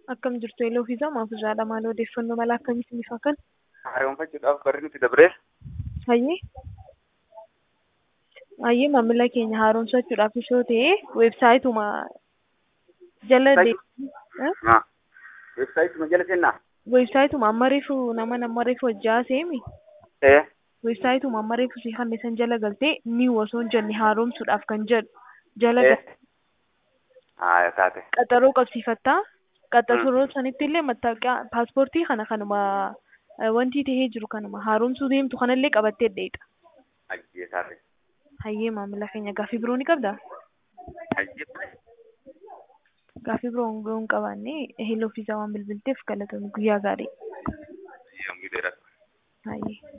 Akkam jirtu Eeloo fi Zamaaf irraadha. Maal odeeffannoo mala akkamiitiin ni fakkan? Haaromfachuudhaaf barri nuti dabree Hayyee. Hayyee maamila keenya haaromsachuudhaaf yoo ta'e weebsaayituma jala deemee weebsaayituma jala seenaa weebsaayituma amma reefu nama nama reefu hojjaa seemi ee weebsaayituma amma reefu si hanne san jala galtee ni osoo hin jenne haaromsuudhaaf kan jedhu jala ee galtee haaya taate qaxaroo qabsiifattaa qaxaroo sanitti illee mattaaqiyaa paaspoortii kana kanuma eh, wanti tahee jiru kanuma haaromsuu deemtu kanallee qabattee dheeta. ajjee taate Hayyee maamila keenya gaaffii biroo ni qabdaa? ajjee Gaaffii biroo hongoo hin qabaanne heloo fi waan bilbilteef galatoomii guyyaa gaarii. yommuu dheeratu. Hayyee.